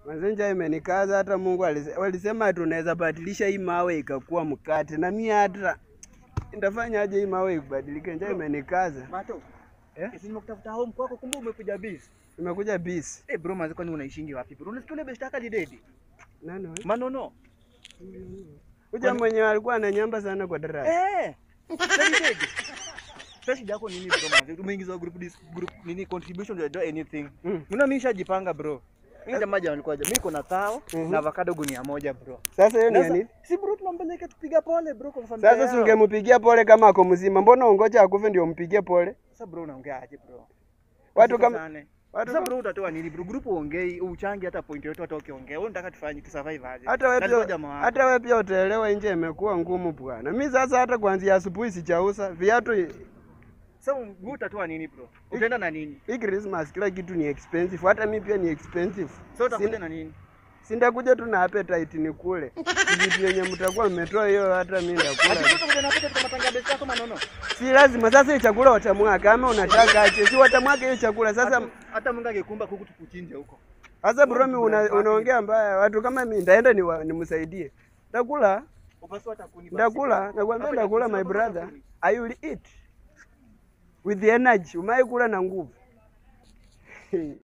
Mazenja imenikaza hata Mungu alise- walisema tunaweza badilisha hii mawe ikakuwa mkate, na mimi hata nitafanyaje hii mawe ibadilike? Njaa imenikaza. Mato. Eh? Kesi nimekutafuta home kwako kumbe umekuja busy. Nimekuja busy. Eh bro, manzi kwani unaishingi wapi bro? Unasikia ule best yako alidedi? Nani wewe? Manono. Kuja mwenye alikuwa ananyamba sana kwa darasa. Eh. Alidedi. Sasa shida yako nini bro manzi? Umeingiza group dis, group nini contribution to do anything. Mm. Mimi mimi nishajipanga bro. Mimi jamaa jana alikuwa mimi niko na tao Mhm. na avocado gunia moja bro. Sasa hiyo ni ya Sasa, nini? Si bro tunampeleka tupiga pole bro kwa familia. Sasa si yao. ungempigia pole kama ako mzima, mbona ungoja akufe ndio umpigie pole? Sasa bro unaongea aje bro? Watu kama Usikosane. watu Sasa kama bro utatoa nini bro? Group uongei, uchange hata point yote hata ukiongea. Wewe unataka tufanye tu survive aje? hata wewe Kalikuwa pia jamaa wako. hata wewe pia utaelewa, nje imekuwa ngumu bwana. Mimi sasa hata kuanzia asubuhi sijauza viatu. Sasa wewe utatoa nini bro? Utaenda na nini? Hii Christmas kila kitu ni expensive, hata mimi pia ni expensive. Sasa utakuja Sina- na nini? Sindakuja tu na appetite ni kule vitu yenye mtakuwa mmetoa hiyo, hata mimi ndakula. Ati utakuja na pesa tukamatanga besi yako manono. Si lazima sasa hiyo chakula watamwaka, kama unataka ache, si watamwaka hiyo chakula sasa. Hata- hata Mungu angekumba kuku tukuchinje huko. Sasa bro, mimi una, unaongea mbaya, watu kama mimi ndaenda ni nimsaidie, ndakula Upasua hata kuni basi. ndakula, nakwambia Hapa ndakula, ni my kusema brother, kuni. I will eat with the energy. Umai kula na nguvu